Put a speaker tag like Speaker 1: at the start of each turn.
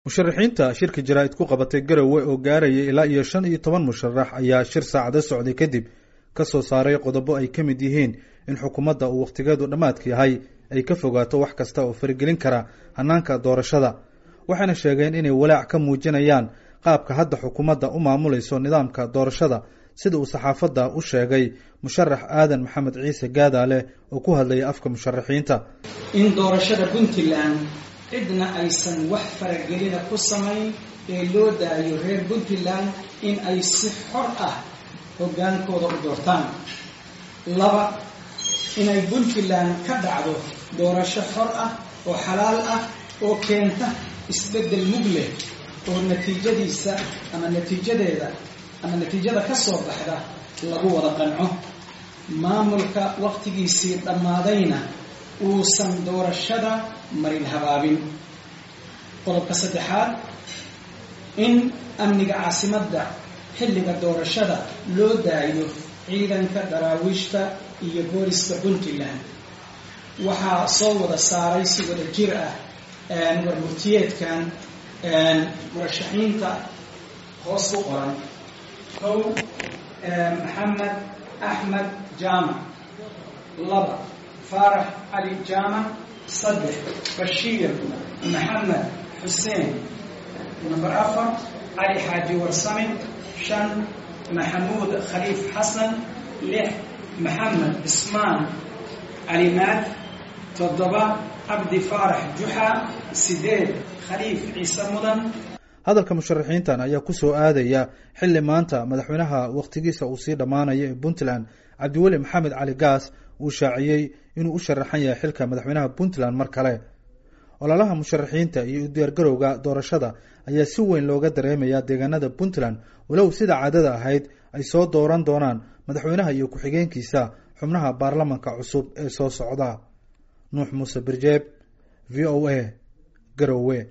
Speaker 1: musharaxiinta shirka jaraa'id ku qabatay garowe oo gaaraya ilaa iyo shan iyo toban musharax ayaa shir saacado socday kadib ka soo saaray qodobo ay ka mid yihiin in xukuumadda uu wakhtigeedu dhammaadka yahay ay ka fogaato wax kasta oo faragelin kara hannaanka doorashada waxayna sheegeen inay walaac ka muujinayaan qaabka hadda xukuumadda u maamulayso nidaamka doorashada sida uu saxaafadda u sheegay musharax aadan maxamed ciise gaadaale oo ku hadlaya afka musharaxiinta
Speaker 2: in doorashada puntland cidna aysan wax faragelina ku samayn ee loo daayo reer puntland in ay si xor ah hoggaankooda u doortaan laba inay puntland ka dhacdo doorasho xor ah oo xalaal ah oo keenta isbeddel mug leh oo natiijadiisa ama natiijadeeda ama natiijada ka soo baxda lagu wada qanco maamulka wakhtigiisii dhammaadayna uusan doorashada marin habaabin qodobka saddexaad in amniga caasimadda xilliga doorashada loo daayo ciidanka daraawiishta iyo booliska puntland waxaa soo wada saaray si wada jir ah warmurtiyeedkan murashaxiinta hoos ku qoran kow maxamed axmed jaamac laba faarax cali jaamac saddex bashiir maxamed xuseen number afar cali xaaji warsame shan maxamuud khaliif xasan lix maxamed cismaan calimaad toddoba cabdi faarax juxa sideed khaliif ciise mudan
Speaker 1: hadalka musharaxiintan ayaa ku soo aadaya xilli maanta madaxweynaha wakhtigiisa uu sii dhammaanaya ee puntland cabdiweli maxamed cali gaas uu shaaciyey inuu u sharaxan yahay xilka madaxweynaha puntland mar kale ololaha musharaxiinta iyo udiyaargarowga doorashada ayaa si weyn looga dareemayaa deegaanada puntland walow sida caadada ahayd ay soo dooran doonaan madaxweynaha iyo ku-xigeenkiisa xubnaha baarlamanka cusub ee soo socda nuux muuse birjeeb v o a garowe